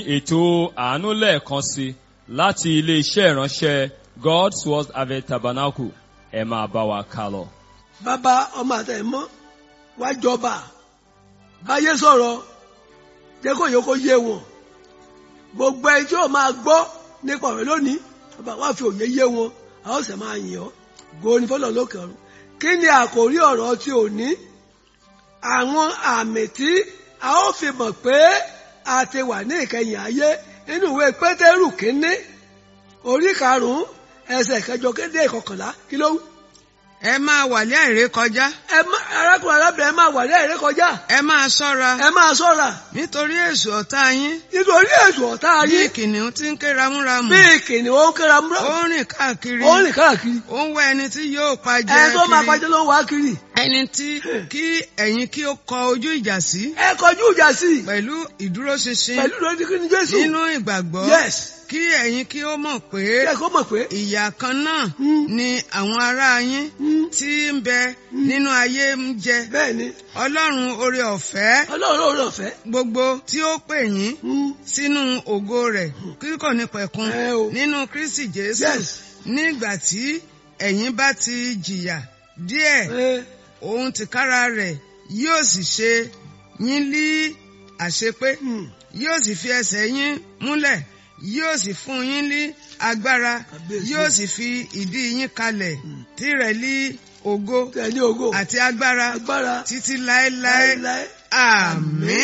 ètò àánú lẹ́ẹ̀kan sí láti ilé-iṣẹ́ ìránṣẹ́ God's Word Harvest Tabernacle ẹ máa bá wa kà lọ. bàbá ọmọ àtẹ̀mọ́ wá jọba báyé sọ̀rọ̀ jẹ́ kó yẹ kó yé wọn gbogbo ẹni tí ó máa gbọ́ nípa ọ̀rẹ́ lónìí bàbá wá fi òye yé wọn a ó sì máa yìn ọ́ gòní fọlọ́ lókè ọ̀run kí ni àkòrí ọ̀rọ̀ tí ò ní àwọn àmì tí a ó fi mọ̀ pé a ti wà ní ìkẹyìn ayé nínú ìwé pétérù kínní orí karùnún ẹsẹ̀ kẹjọ kéde ìkọkànlá kí ló wù. ẹ máa wà ní àìrékọjá ẹ má arákùnrin arábìnrin ẹ máa wà ní ẹ̀rẹ́ kọjá ẹ máa ṣọ́ra ẹ máa ṣọ́ra nítorí èṣù ọ̀tá yín nítorí ètò ọ̀tá bí ayé kìnìún tí ń ké ramúramù bí kìnìún ó ń kéra múra ó ń rìn káàkiri ó ń rìn káàkiri ó ń wá ẹni tí yóò pa jẹ ẹni tó máa kiri pàjẹ́ ló ń wá kiri ẹni tí kí ẹ̀yin kí ó kọ ojú ìjà sí ẹ kọjú ìjà sí i pẹ̀lú ìdúróṣinṣin pẹ̀lú lórí kí ni Jésù nínú ìgbàgbọ́ yes kí ẹ̀yin kí ó mọ̀ pé kí ẹ kó mọ̀ pé ìyà kan náà Mm. ni àwọn ará yín Mm. tí ń bẹ nínú ayé ń jẹ bẹ́ẹ̀ ni ọlọ́run oore ọ̀fẹ́ ọlọ́run ò lọ́fẹ́ gbogbo tí ó pè yín sínú ògo rẹ̀ kíkọ̀ ní pẹ̀kun Ẹ o. nínú Kristi Jésù yes nígbà tí ẹ̀yin bá ti jìyà díẹ̀ ẹ òun tìkára rẹ̀ yóò sì ṣe yín lí àṣepé mm. yóò sì fi ẹsẹ̀ yín múlẹ̀ yóò sì fún yín ní agbára Kábíyèsí. yóò sì fi ìdí yín kalẹ̀ tirẹ̀ lí ògo tẹ̀ ní ògo àti agbára agbára títí láéláé láéláé àmín.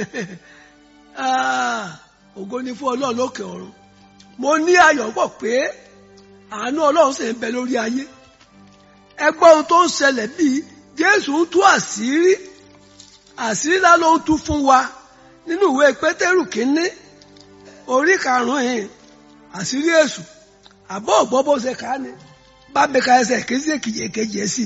Ah, ògo ni fún ọlọ́run lókè ọ̀run mo ní ayọ̀ pọ̀ pé àánú ọlọ́run sì ń bẹ lórí ayé ẹ gbọ́ ohun tó ń ṣẹlẹ̀ bíi jésù ń tú àṣírí àṣírí ńlá ló ń tú fún wa nínú ìwé pétérù kínní orí karùn-ún yìí àṣírí èṣù àbọ̀ ọ̀gbọ́n bó ṣe kà á ni bá mi ka ẹsẹ̀ kejì èkejì èkejì ẹ̀ sí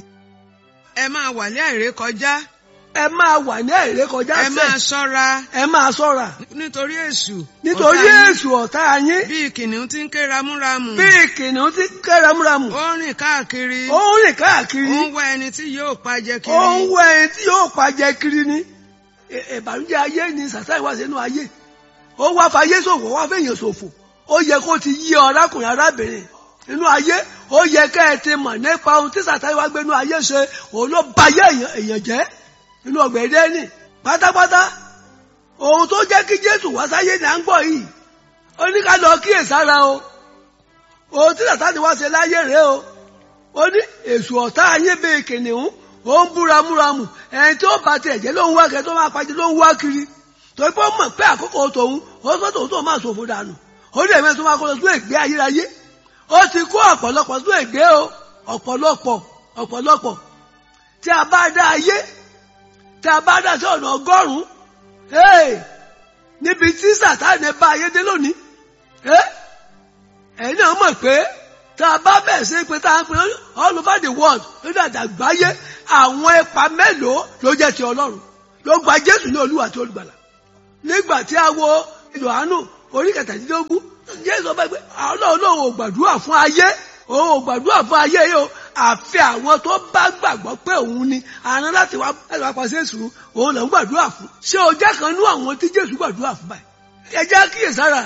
ẹ máa wà ní àìrékọjá ẹ máa wà ní ẹ̀rẹ́ kọjá ẹ máa sẹ́ ṣọ́ra ẹ máa ṣọ́ra nítorí èṣù nítorí ọ̀tá yín èṣù ọ̀tá yín bíi kìnìún tí ń ké ramúramù bí kìnìún ti kẹ́ramúramù ó ń rìn káàkiri ó ń rìn ó káàkiri ń wá ẹni tí yóò pa jẹ ó ń kiri wá ẹni tí yóò pàjẹ kiri ni Ẹ- ìbànújẹ́ ayé ni sàtáì wá sínú ayé ó wá fayé ṣòfò wá fẹ̀yìn ṣòfò ó yẹ kó ti yí ọ̀rákùnrin arábìnrin nínú ayé ó yẹ kẹ́ ẹ ti mọ̀ nípa ohun tí sàtáì wá gbénú ayé ṣe òun ló bayé èèyàn èèyàn jẹ́ nínú ọgbà Édẹ́nì pátápátá ohun tó jẹ́ kí Jésù wá sáyé ní à ń gbọ́ yìí ó ní ká lọ kíyèsára o ohun tí sàtáì wá ṣe láyé rèé o ó ní èṣù ọ̀tá ayé bẹ́ẹ̀ kìnìún ó ń búramúramù ẹni tí ó bá tiẹ̀ jẹ́ ló ń wá kẹ́ tó máa pàjẹ́ ló ń wá kiri torí pé ó mọ̀ pé àkókò tòun ó sọ tòun tó máa ṣòfò dànù ó ní ẹ̀mí tó máa kó lọ sún ègbé ayérayé ó ti kó ọ̀pọ̀lọpọ̀ sún ègbé o ọ̀pọ̀lọpọ̀ ọ̀pọ̀lọpọ̀ tí a bá dá ayé tí a bá dá sí ọ̀nà ọgọ́rùn-ún hey, níbi tí sàtáàní bá ayé dé lónìí hey, ẹ̀yin náà mọ̀ pé tá a bá bẹ̀rẹ̀ sí pé tá a ń pè all over the world ló dàda gbáyé àwọn ipa mélòó ló jẹ́ ti ọlọ́run ló gba jésù ní olúwa àti olùgbàlà nígbà tí a wo yohanu orí kẹtàdínlógún jésù ọba pé ọlọ́run lòun ò gbàdúrà fún ayé òun ò gbàdúrà fún ayé yìí o àfi àwọn tó bá gbàgbọ́ pé òun ni àrùn láti wá láti wá pàṣẹ sùn òun lòun gbàdúrà fún ṣé o jẹ́ kan nú àwọn tí jésù gbàdúrà fún báyìí ẹ jẹ́ kíyèsára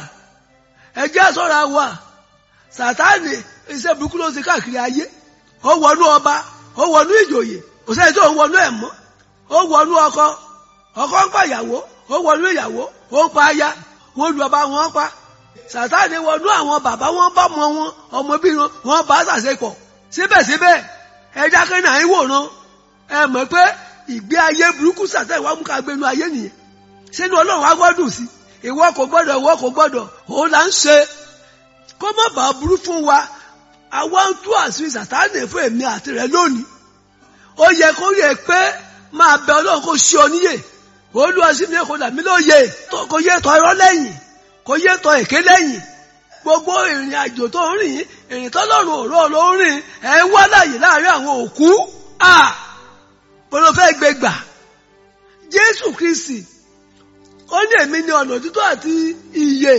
ẹ jẹ́ ṣọ́ra wa sàtáàni iṣẹ́ burúkú ló ń ṣe káàkiri ayé ó wọnú ọba ó wọnú ìjòyè kò sẹ́ni tó ń wọnú ẹ̀ mọ́ ó wọnú ọkọ ọkọ ń pa ìyàwó ó wọnú ìyàwó ó ń pa aya wọn lu ọba wọn pa sàtáàni wọnú àwọn bàbá wọn bá mọ wọn ọmọ bí wọn wọn bá ṣàṣepọ̀ síbẹ̀síbẹ̀ ẹja kẹ́ni à ń wòran ẹ mọ̀ pé ìgbé ayé burúkú sàtáàni wà mú ká gbénu ayé nìyẹn sínú ọlọ́run wá gbọ́dùn sí ìwọ kò gbọ́dọ̀ ìwọ kò gbọ́dọ̀ òun là ń ṣe kó má bàa burú fún wa àwa ń tú àṣírí sàtáàní fún èmi àti rẹ lónìí ó yẹ kó yẹ pé máa bẹ ọlọ́run kó ṣe ọ níyè olúwa sí mi kò dàmí lóye kò yẹ tọ irọ́ lẹ́yìn kò yẹ tọ èké lẹ́yìn gbogbo ìrìn àjò tó ń rìn ìrìn tọ́lọ́run òró ló ń rìn ẹ̀ ń wá láàyè láàrin àwọn òkú à bọ́lá fẹ́ gbé gbà jésù kristi ó ní èmi ní ọ̀nà òtítọ́ àti ìyè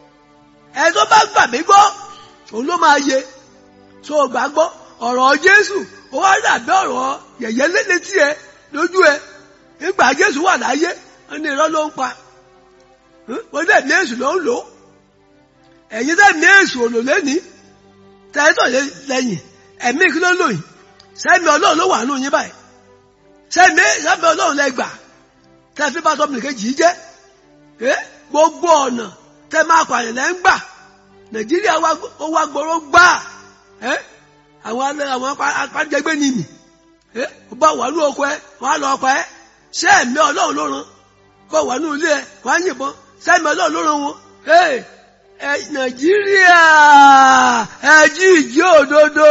ẹ tó bá gbà mí gbọ́ òun ló máa yẹ tó o gbà gbọ́ ọ̀rọ̀ jésù ó wá dàbí ọ̀rọ̀ yẹ̀yẹ́ létí ẹ lójú ẹ nígbà jésù wà láyé ó ní irọ́ ló ń pa wọ́n dẹ̀ ní èsù ló ń lò ó ẹ̀yin dẹ̀ ní èsù òlò lẹ́ni tẹ́tọ̀ lẹ́yìn ẹ̀mí kí ló ń lò yìí sẹ́mi ọlọ́run ló wà nù yín báyìí sẹ́mi sẹ́mi ọlọ́run lẹ gbà tẹ́ fi bá tọ́mìnì kejì yìí jẹ́ ẹ́ gbogbo ọ̀nà tẹ́ máa pààyàn lẹ́ ń gbà nàìjíríà ó wá gbọ́rọ́ gbà ẹ́ àwọn àwọn apájẹgbẹ́ ni mì ẹ́ ó bá wà ní oko ẹ wọ́n á lọ ọkọ ẹ sẹ́mi ọlọ́run ló ràn kó wà ní ilé ẹ wọ́n á yìnbọn sẹ́mi ọlọ́run ló ràn wọn ẹ́ ẹ nàìjíríà ẹ jí ìjí òdodo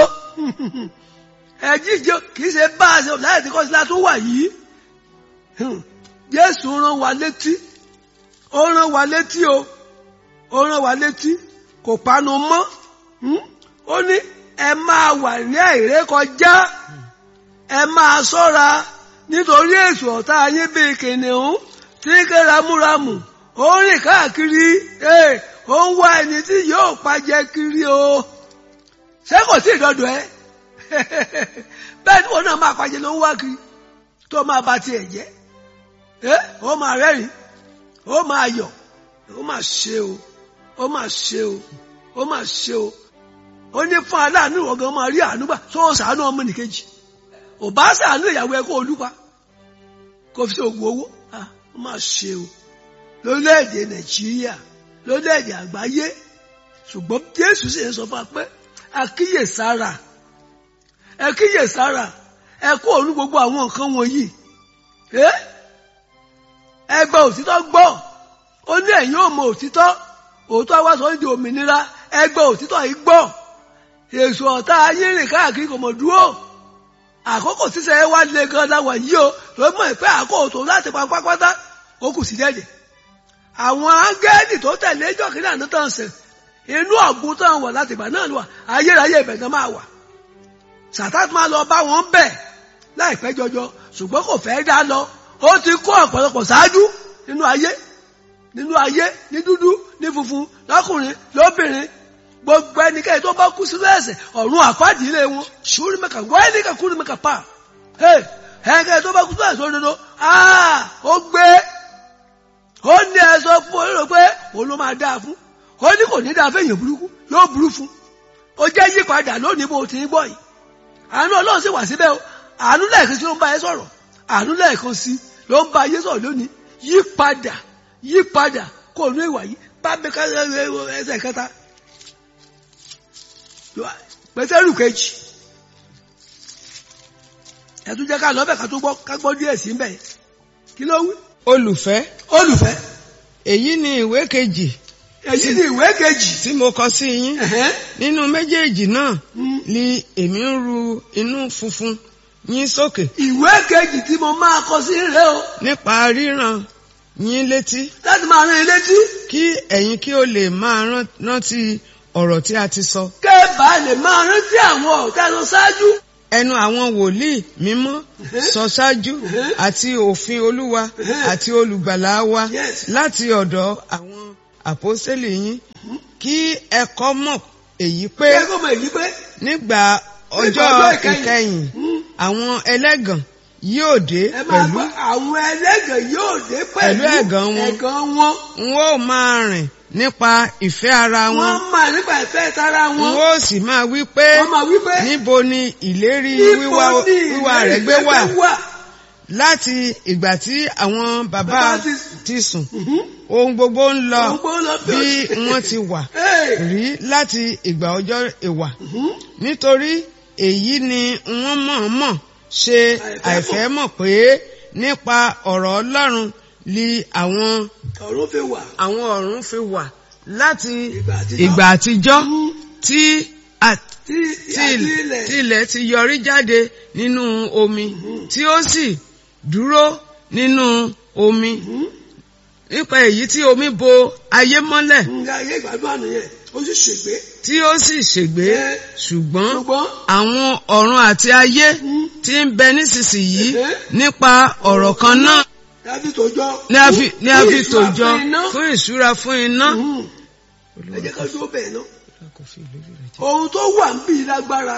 ẹ jí ìjí kìí ṣe bá a ṣe láì tí kọ́sílá tó wà yìí jésù rán wa létí ó rán wa létí o ó rán wa létí kò panu mọ́ ó ní ẹ máa wà ní àìrékọjá ẹ máa ṣọ́ra nítorí èṣù ọ̀tá yín bíi kìnìún tí ń ké ramúramù ó ń rìn káàkiri ó ń wá ẹni tí yóò pajẹ kiri o ṣé kò sí ìdọdọ ẹ bẹ́ẹ̀ ni wọn náà máa pajẹ ló ń wá kiri tó máa ba tiẹ̀ jẹ́ ẹ ó máa rẹ́rìn ó máa yọ̀ ó máa ṣe o ó máa ṣe o ó máa ṣe o ó ní fún aláàánú ìwọ̀gán máa rí àánú gbà tó sàánú ọmọ nìkejì ò bá sàánú ìyàwó ẹ kó olúpa kó fi sí oògùn owó ó máa ṣe o lórílẹ̀‐èdè nàìjíríà lórílẹ̀‐èdè àgbáyé ṣùgbọ́n jésù sì ń sọ fún wa pé àkíyèsára ẹ kíyèsára ẹ kó òun gbogbo àwọn nǹkan wọ̀nyí ẹ gba òtítọ́ gbọ́ ó ní ẹ̀yin ò mọ òtítọ́ òótọ́ wá sọ di òmìnira ẹ gba òtítọ́ yìí gbọ́ èso ọ̀tá ayé rìn káàkiri kò mọ̀ dúró àkókò sísẹ wá lé gan láwà yìí o ló mọ̀ pé àkókò láti pa pápátá ó kù sí dẹ́dẹ̀ àwọn áńgẹ́lì tó tẹ̀lé jọ́kìnrin àná tán sẹ̀ inú ọ̀gbun tán wọ̀ láti ìgbà náà lọ ayérayé ibẹ̀ gan máa wà sàtàtì máa lọ bá wọn bẹ̀ láìpẹ́ jọjọ ṣùgbọ́n kò fẹ́ dá lọ ó ti kó ọ̀pọ̀lọpọ̀ ṣáájú nínú ayé nínú ayé ní dúdú ní funfun lọ́kùnrin lóbìnrin gbogbo ẹnikẹ́ni tó bá kú sínú ẹ̀ṣẹ̀ ọ̀run àpáàdì ilé wọn ṣùúrù mẹ́ka wáyé ní kakúrú mẹ́ka pa ẹnikẹ́ni tó bá kú sínú ẹ̀ṣẹ̀ òdodo ó gbé ó ní ẹ̀sọ́ fún olóró pé òun ló máa dáa fún ó ní kò ní dáa fún èèyàn burúkú yóò burú fún ó jẹ́ yípadà lónìí bó ti ń gbọ́ yìí àánú ọlọ́run sì wà síbẹ̀ o àánú lẹ́ẹ̀kan sí ló ń bá ẹ sọ̀rọ̀ àánú lẹ́ẹ̀kan sí ló ń bá ayé sọ̀rọ̀ lónìí yípadà yípadà kó o ní ìwà yìí bá mi ká ẹsẹ̀ kẹta pẹ̀tẹ́rù kejì ẹ̀tún jẹ́ ká lọ́bẹ̀ ká tó gbọ́ ká gbọ́ díẹ̀ sí mbẹ̀ kí ló wí. olùfẹ́ olùfẹ́ èyí ni ìwé kejì èyí ni ìwé kejì. tí mo kọ sí yín Ẹ̀hẹ́n. nínú méjèèjì náà Mm. ni èmi ń ru inú funfun yín sókè ìwé kejì tí mo máa kọ sí rẹ o nípa ríran yín létí láti máa rán ilé tí kí ẹ̀yin kí o lè máa rán- rántí ọ̀rọ̀ tí a ti sọ kẹ́ẹ̀bà lè máa rántí àwọn ọ̀tá lọ ṣáájú. ẹnu àwọn wòlíì mímọ́ sọ ṣáájú Mhm. àti òfin olúwa Mhm. àti olùgbàlà wa Yes. láti ọ̀dọ̀ àwọn àpọ́sítélì yín kí ẹ kọ́ mọ̀ èyí pé kẹ́ẹ̀ kó mọ èyí pé nígbà ọjọ́ ọjọ́ ìkẹyìn. ìkẹyìn Mm. àwọn ẹlẹ́gàn yóò dé ẹ máa pẹ̀lú gbọ́ àwọn ẹlẹ́gàn yóò dé pẹ̀lú Pẹ̀lú ẹ̀gàn wọn. ẹ̀gàn wọn. n ó máa rìn nípa ìfẹ́ ara wọn wọ́n máa nípa ìfẹ́ tara n wọn. ó sì máa wí pé wọ́n máa wí pé níbo ni ìlérí níbo wíwá ni wíwá rẹ̀ gbé ìrẹsì wà wà. láti ìgbà tí àwọn bàbá Bàbá ti- ti sùn Mhm. ohun gbogbo ń lọ Ohun gbogbo ń lọ bí bí ó ti- wọ́n ti wà Hey. rí láti ìgbà ọjọ́ ìwà Mhm. nítorí èyí ni wọ́n mọ̀ọ́mọ̀ ṣe Àìfẹ́ àìfẹ́ mọ̀ pé nípa ọ̀rọ̀ Ọlọ́run li àwọn ọ̀run fi wà. àwọn ọ̀run fi wà láti Ìgbà àtijọ́. ìgbà àtijọ́ Mhm. tí a- tí tí àti ilẹ̀ ilẹ̀ tí ilẹ̀ ti yọrí jáde nínú omi Mhm. tí ó sì dúró nínú omi Mhm. nípa èyí tí omi bo ayé mọ́lẹ̀ nga ayé ìgbádùn àná yẹn ó sì ṣègbè. tí ó sì ṣègbé Ẹ. ṣùgbọ́n ṣùgbọ́n àwọn ọ̀run àti ayé Mhm. tí ń bẹ nísinsìnyí Ẹ̀hẹ́. nípa ọ̀rọ̀ kan náà dábì tó jọ. ni a fi ni a Fún fi ìṣúra tòjọ fún iná. fún ìṣúra fún iná. Mhm. ẹ jẹ́ ká dúró bẹ́ẹ̀ náà. ohun tó wà ń bí lágbára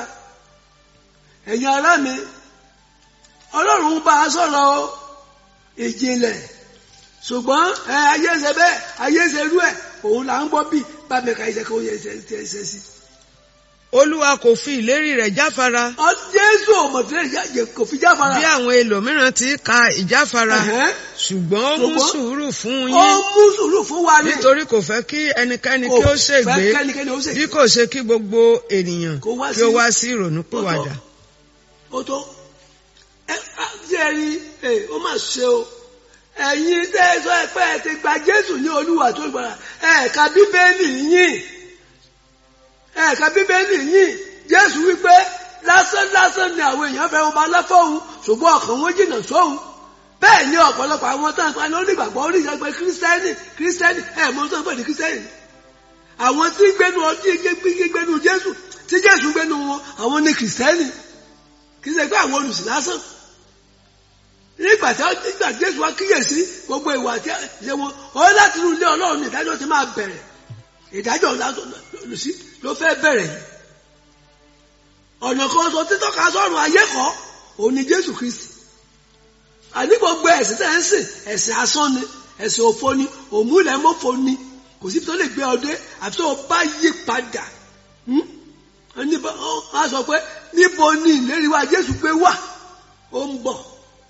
ẹ̀yin ará mi ọlọ́run bá a sọ̀rọ̀ ìjìnlẹ̀ ṣùgbọ́n ẹ ayé ṣe bẹ́ẹ̀ ayé ṣe rú ẹ̀ òun là ń gbọ́ bí bá mi ka iṣẹ́ kó yẹ ṣe ṣe ṣe sí. olúwa kò fi ìlérí rẹ̀ jáfara ọ jésù ọmọdé kò fi jáfara. bí àwọn ẹlòmíràn ti ka ìjáfara Ẹ̀hẹ́n. ṣùgbọ́n ó mú Ṣùgbọ́n sùúrù fún ó yín mú sùúrù fún wa ní. nítorí kò fẹ́ kí ẹnikẹ́ni Kò kí ó fẹ́ ṣègbé kẹ́nikẹ́ni ó ṣègbé. bí kò ṣe kí gbogbo ènìyàn Kó wá kí ó sí- wá sí ìrònúpìwàdà. ó tó ẹ jẹ́ rí ẹ ó mà ṣe o ẹ̀yin tẹ́ ẹ sọ ẹ pé ẹ ti gba jésù ní olúwa tó gbàrà ẹ ka bíbélì yín ẹ ka bíbélì yín jésù wípé lásán lásán ni àwọn èèyàn fẹ́ wọn bá lọ́fọ̀ọ́hún ṣùgbọ́n ọkàn wọn jìnnà sóhun bẹ́ẹ̀ ni ọ̀pọ̀lọpọ̀ àwọn tó ń pa ní onígbàgbọ́ onígbàgbọ́ kírísítẹ́nì kírísítẹ́nì ẹ̀ mọ́ tó ń pè ní kírísítẹ́nì àwọn tí gbénu ọtí gbénu jésù tí jésù gbénu wọn àwọn ní kírísítẹ́nì kì í ṣe pé àwọn olùsìn lásán nígbà tí nígbà tí jésù wá kíyèsí gbogbo ìwà tí ṣe wọn ó láti inú ilé ọlọ́run ní ìdájọ́ ti máa bẹ̀rẹ̀ ìdájọ́ olùsí ló fẹ́ bẹ̀rẹ̀ yìí ọ̀nà kan sọ títọ́ka sọ́run ayé kọ́ òun ni jésù kristi àní gbogbo ẹ̀sìn tẹ̀ ń sìn ẹ̀sìn asán ni ẹ̀sìn òfo ni òmùlẹ̀ mọ́fo ni kò sí tó lè gbé ọdẹ àfi tó o bá yí padà Hmm? Ẹni bá- ó- á sọ pé níbo ni ìlérí wa jésù pé wà ó ń bọ̀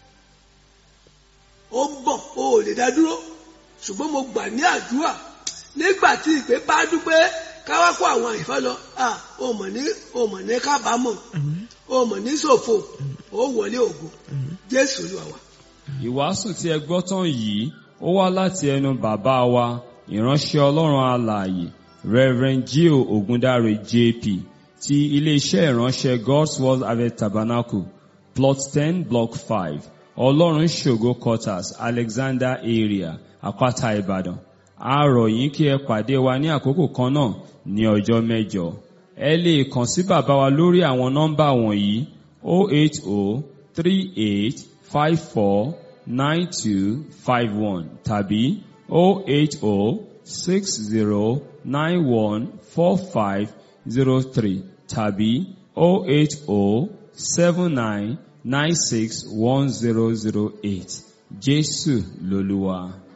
ó ń bọ̀ ó ò lè dá dúró ṣùgbọ́n mo gbà ní àdúrà nígbà tí ìpè bá dúpẹ́ káwá kó àwọn àìfẹ́ lọ à ó mọ̀ ní ó mọ̀ ní kábàámọ̀ ó mọ̀ ní ṣòfò ó wọlé ògo jésù olúwa wa. Ìwàásù tí ẹ gbọ́ tán yìí ó wá láti ẹnu bàbá wa ìránṣẹ́ Ọlọ́run alààyè Reverend Gio Ogundare JP ti iléeṣẹ́ ìránṣẹ́ God's Word Harvest Tabernacle plot ten block five Ọlọ́run ṣògo quarters Alexander area Àpáta Ìbàdàn. A rọ̀ yín kí ẹ pàdé wa ní àkókò kan náà ní ọjọ́ mẹ́jọ. Ẹ lè kàn sí bàbá wa lórí àwọn nọ́mbà wọ̀nyí 080 38 54 9251 tàbí 080 60 91 4503 tàbí 080 79 96 1008. Jésù lolúwa.